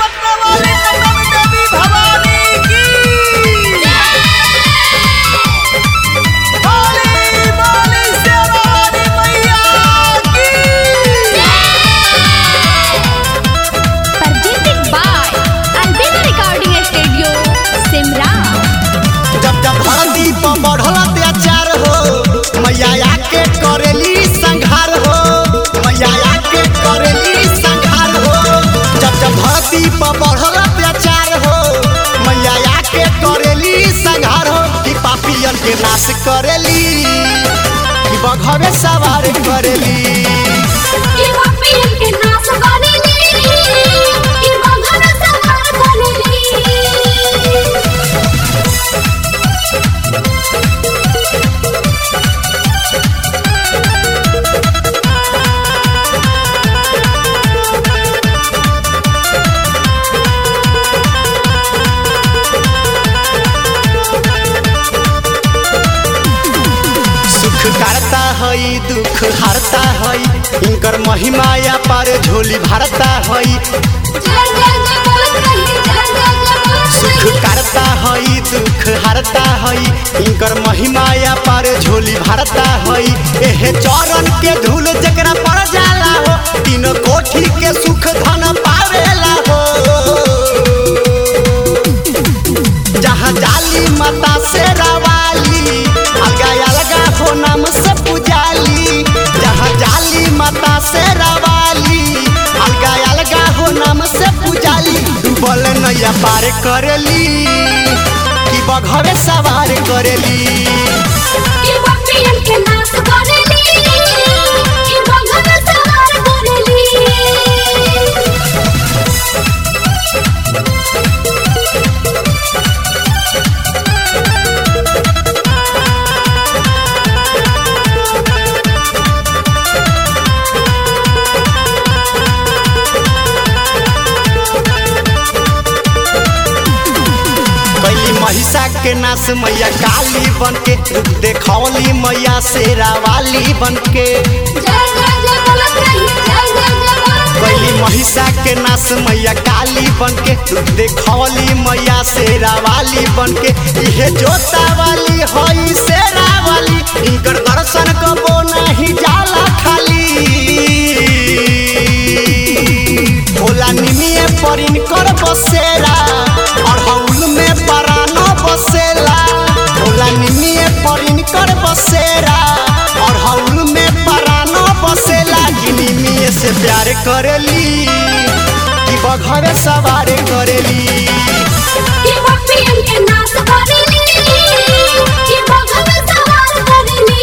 पटना वाली कदम देवी भवानी की बोली बोली शेरावाली मैया की presented by Albina Recording Studio, Simra. जब जब धरती पर बढ़ल अत्याचार हो मैया आके करेली संघार हो मैया आके करेली संघार हो जब जब धरती पर बढ़ल अत्याचार हो मैया आके करेली संघार हो कि पापियन के नाश करेली कि बघवे सवार करेली ये पापियन के नाश करेली, ये बंधन संहार करेली। सुख करता हई दुख हरता हई इनकर महिमा या पार झोली भरता हई जय जय जय बोलत रही, जय जय जय बोलत सुख रही। करता हई दुख हरता हई इनकर महिमा या पार झोली भरता हई एहे चरण के धूल जकरा पड़ जाला हो तीन कोठी के सुख धन पावेला हो जहाँ जाली माता से रवाली अलगा अलगा हो नाम से पुजाली जहाँ जाली माता से रवाली अलगा अलगा हो नाम से पुजाली डूबल नैया पार करेली कि बघवे सवार करेली ये पापियन के नाश करेली, ये बंधन संहार करेली। कैली महिषा के नाश मैया काली बन के रूप देखौली मैया शेरावाली बन के जय जय जय बोलत रही, जय जय जय बोलत कैली रही। महिषा के नाश मैया काली बन के रूप देखौली मैया शेरावाली बन के इहे जोता वाली हई शेरावाली इनकर दर्शन कबो नहीं जाला खाली भोला निमिये पर इनकर बसेरा और हौल में परानो बसेला भोला निमिये पर इनकर बसेरा और हौल में परानो बसेला कि निमिये से प्यार करेली कि बघरे सवार करेली ये पापियन के नाश करेली, ये बंधन संहार करेली।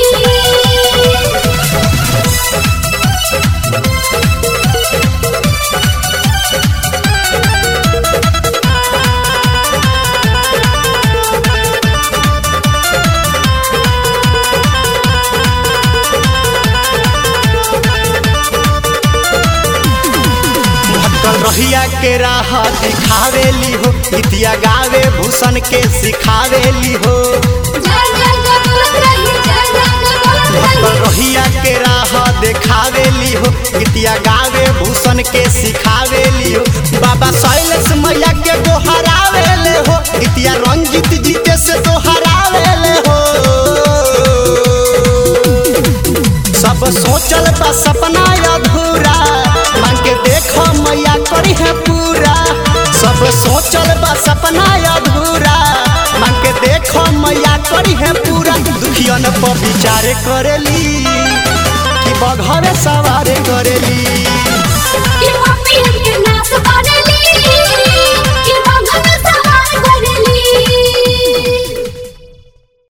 भटकल रहिया के राह दिखावेली हो गीतिया गावे भूषण के सिखावेली हो जय जय जय बोलत रही, जय जय जय बोलत भटकल रही। रहिया के राह देखावेली हो गीतिया गावे भूषण के सिखावेली हो बाबा शैलेश मैया के गोहरावेले हो गीतिया रंजित जीते से दोहरावेले हो सब सोचल बा सपना अधूरा मांग के देखो मैया करी है पूरा सब सोचल बा सपना अधूरा मांग के देखो मैया करी है पूरा दुखियन पर विचार करेली कि बघरे सवार करेली ये पापियन के